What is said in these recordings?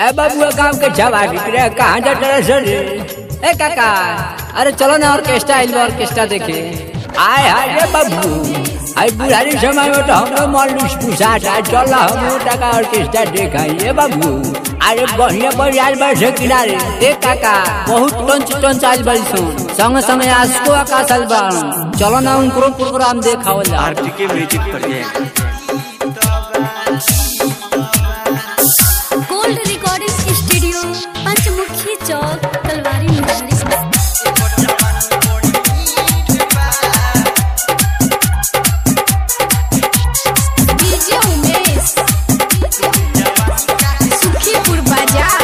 ए बाबू गांव के जवान रे कहाँ जा रहे सर ए काका अरे चलो ना ऑर्केस्ट्रा आइल बा ऑर्केस्ट्रा देखे आय हाय रे बाबू आई बुढ़ारी समय में तो हमरो मन लुस पुसाट आ चल हम टका ऑर्केस्ट्रा देखाई ए बाबू अरे बढ़िया बढ़िया आइल बा से किनारे ए काका बहुत टंच टंच आइल बा सुन संग संग आसको आकाश आइल बा चलो ना उनको प्रोग्राम देखावल जा RTK music present gold recording studio Panchmukhi चौक तलवारी मुहारी डीजे उमेश सुखीपुर बाजार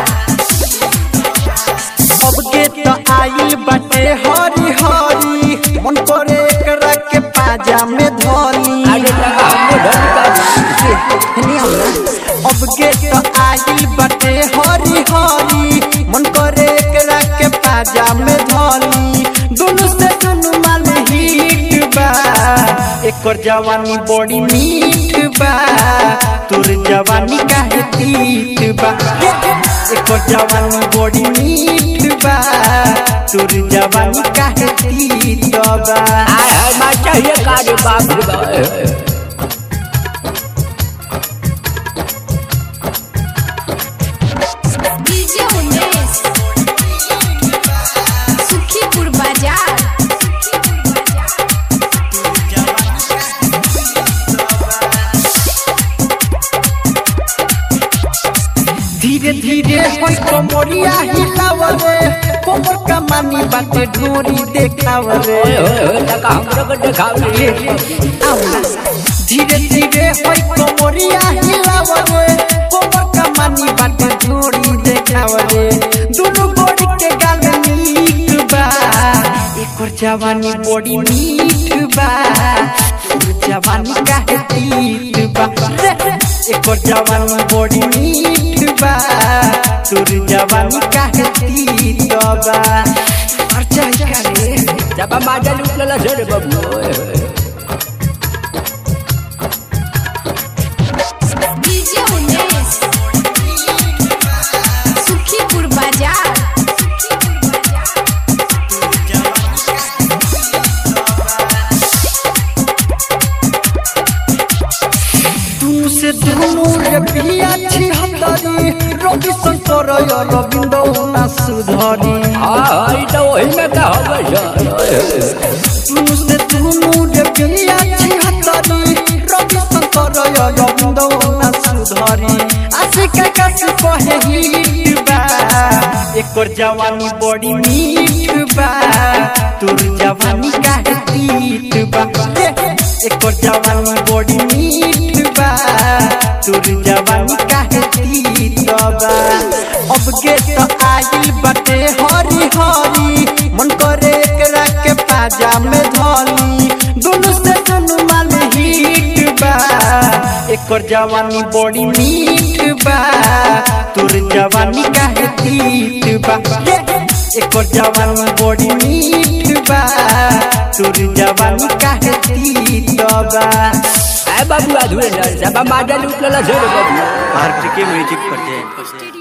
सबके तो आइल बाटे हरी हरी मन करे एकरा के पाजा में धनी अरे टका हमरो ढंग अब के तो आइल बाटे हरी हरी मन करे एकरा के पाजा में धनी दुनु से दुनु माल हिट बा एकर जवानी बड़ी मीठ बा तोर जवानी काहे तीत बा एकर जवानी बड़ी मीठ बा तोर जवानी काहे तीत बा आय हाय मार चाहिए कारे बाप रे बाप डीजे उमेश सुखीपुर बाजार धीरे धीरे होई कमरिया हिलावरे कोमर कमानी बाटे ढोरी देखावरे ओए ओए ओए टका हमरो को देखाओ रे धीरे धीरे होई कमरिया हिलावरे कोमर कमानी बाटे ढोरी देखावरे दुनु गोड़ी के गाल मीठ बा एकर जवानी बड़ी मीठ बा तोर जवानी काहे तीत बा रे, एकर जवानी बड़ी मीठ बा तोर जवानी काहे तीत बा अर्चा करे जब माजा लूट लेला सर बाबू ओए ओए डीजे उमेश सुखीपुर बाजार तू से दुनु रे पिया छी हतरी रवि शंकर या रविंद्र ना सुधरी हां हां ई तो वही में का होगा सर ओए ओए तू से दुनु रे पिया छी हतरी रवि शंकर या रविंद्र ना सुधरी आशिक का से कहे हिट बा एकर जवानी बड़ी मीठ बा तोर जवानी काहे तीत बा एकर जवानी बड़ी मीठ बा तोर जवानी काहे तीत बा अब के तो आइल बाटे हरी हरी मन करे एकरा के पाजा में धनी दुनु से दुनु माल हिट बा एकर जवानी बड़ी मीठ बा तोर जवानी काहे तीत बा एकर जवानी बड़ी मीठ बा तोर जवानी काहे तीत बा ए बाबू अधूरे ना जब माजा लूट लेला सर बाबू आरटीके म्यूजिक प्रेजेंट